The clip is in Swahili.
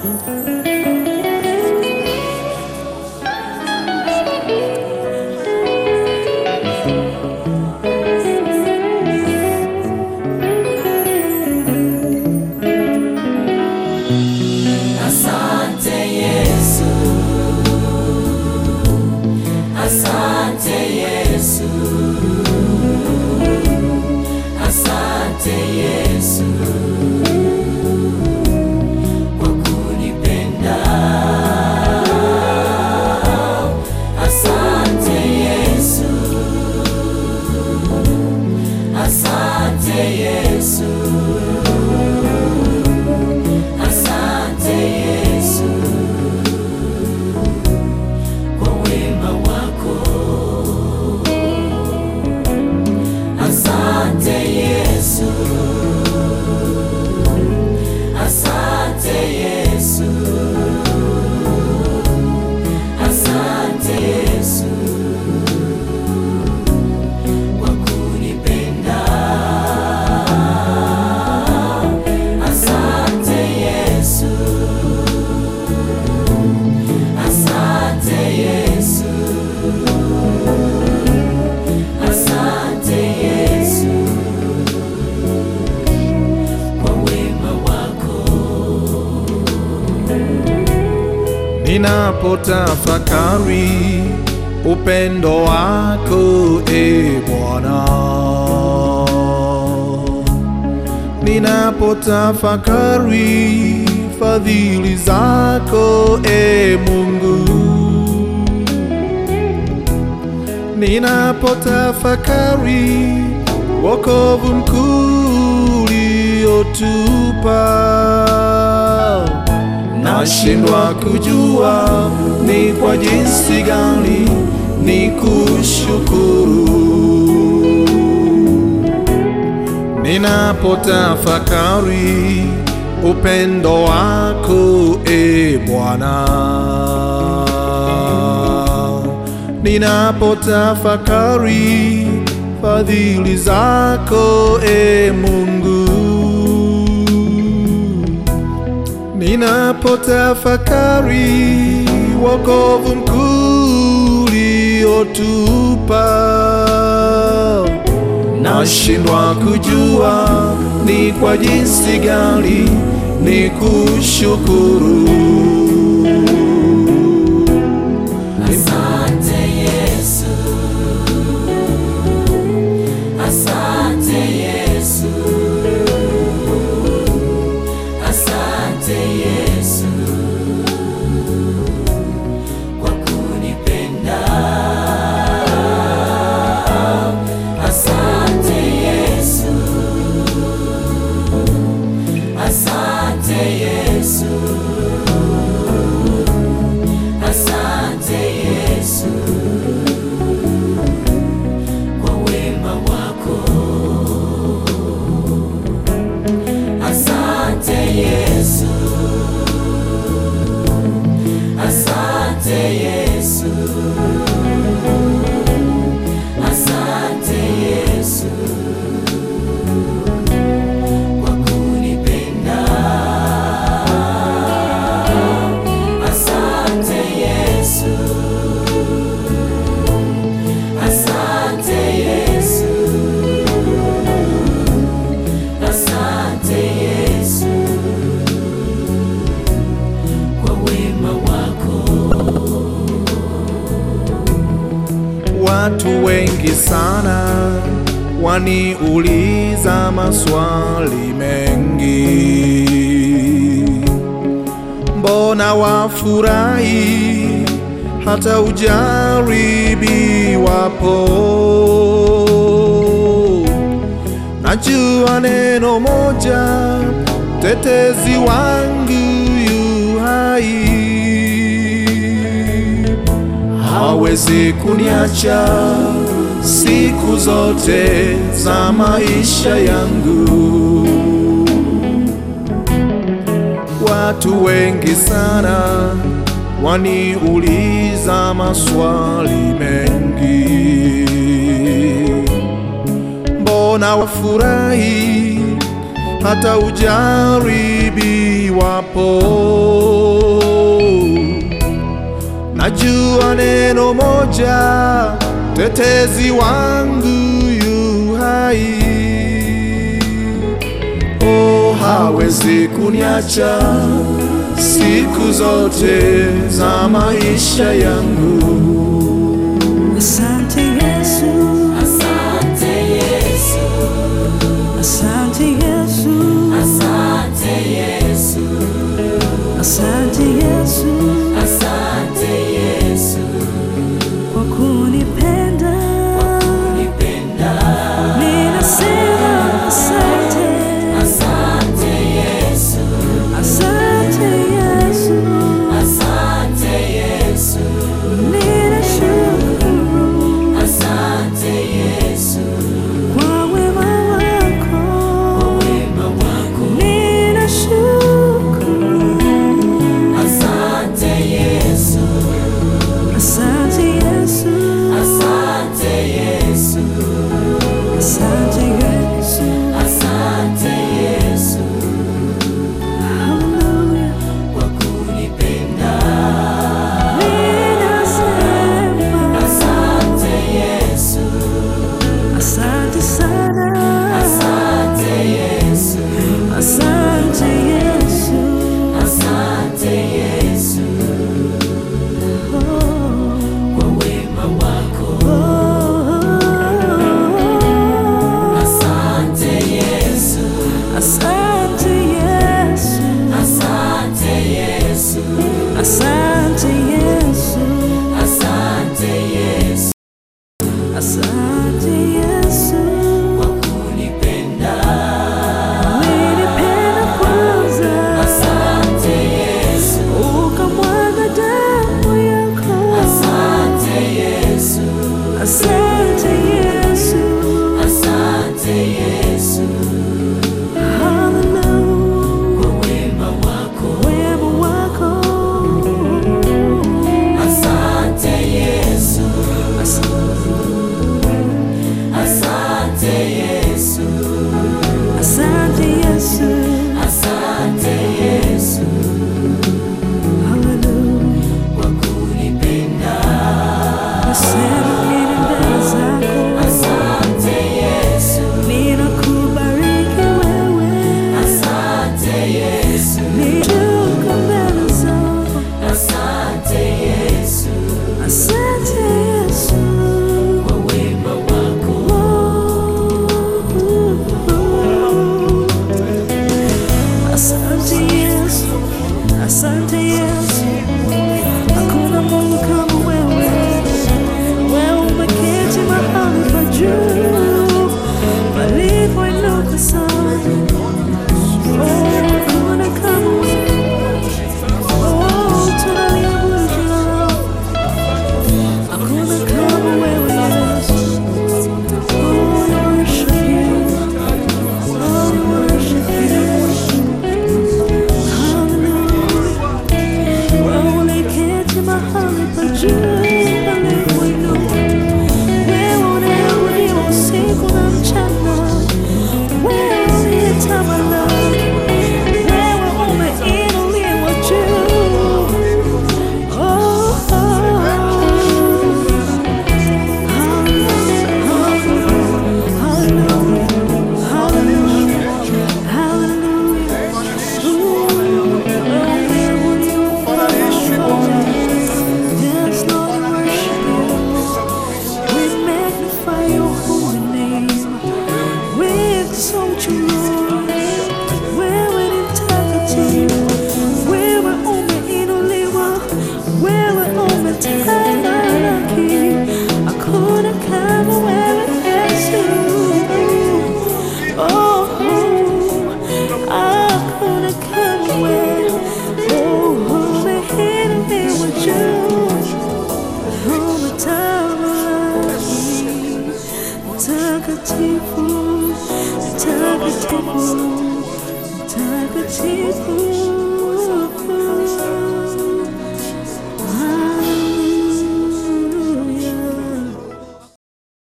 Asante Yesu, asante Yesu, asante Yesu kwa kunipenda. Asante Yesu, asante Yesu. Asante Yesu kwa wema wako. Asante Yesu, asante Yesu, asante Yesu kwa kunipenda. Asante Yesu, asante Yesu, asante Yesu kwa wema wako. Ninapotafakari upendo wako e Bwana, ninapotafakari fadhili zako e Mungu, ninapotafakari wokovu mkuu uliotupa nashindwa kujua ni kwa jinsi gani ni kushukuru. Ninapotafakari upendo wako e Bwana, ninapotafakari fadhili zako e Mungu Ninapotafakari wokovu mkuu uliotupa, nashindwa kujua ni kwa jinsi gani ni kushukuru. Asante Yesu, asante Yesu, asante Yesu kwa kunipenda. Asante Yesu, asante Yesu. Asante Yesu kwa wema wako. Asante Yesu, asante Yesu, asante Yesu kwa kunipenda. Asante Yesu, asante Yesu, asante Yesu kwa wema wako. Watu wengi sana waniuliza maswali mengi, mbona wafurahi hata ujaribiwapo? Najua neno moja, tetezi wangu yu hai hawezi kuniacha siku zote za maisha yangu. Watu wengi sana waniuliza maswali mengi, mbona wafurahi hata ujaribiwapo. Najua neno moja, tetezi wangu yu hai. Oh, hawezi kuniacha siku zote za maisha yangu. Asante Yesu, Asante Yesu, asante Yesu, asante Yesu, asante Yesu asante Yesu, kwa kunipenda. nipenda. Ninasema asante, Asante Yesu, asante Yesu, asante Yesu, ninashukuru asante Yesu, kwa wema wako, wema wako. ninashukuru. Asante Yesu, Asante Yesu, asante Yesu, asante Yesu, asante Yesu, hallelujah. kwa kunipenda. Ninasema Asante Yesu, asante sana, asante Yesu, asante Yesu, asante Yesu, oh, kwa wema wako. oh. Asante Yesu, Asante Yesu, asante Yesu, asante Yesu, asante Yesu, asante Yesu. kwa kunipenda. Ulinipenda kwanza, Asante Yesu, ukamwaga damu yako. asante Yesu, Asante Yesu, asante Yesu, hallelujah, kwa wema wako. wema wako. Asante Yesu, Asante asante Yesu, asante Yesu, asante Yesu, hallelujah. kwa kunipenda. Nasema nini mbele zako, Asante Yesu, ninakubariki wewe, asante Yesu, nishuka mbele zako. asante Yesu, Asante Yesu, kwa wema wako. asante Yesu, asante Yesu, hakuna Mungu kama wewe. Wewe umeketi mahali pa juu palipoinuka sana. Oh, hakuna kama wewe. Oh, tunaliabudu jina lako. Hakuna kama wewe Yesu. Oh, we worship you. Oh, we worship you. Hallelujah. Wewe uliketi mahali pa juu palipoinuka. Wewe unayeabudiwa usiku na mchana. Wewe uliyetamalaki. Wewe umeinuliwa juu. Oh, oh. Wewe umetamalaki, hakuna kama wewe Yesu. Oh, hakuna kama wewe. Oh, umeinuliwa juu, umetamalaki. Mtakatifu, mtakatifu, mtakatifu.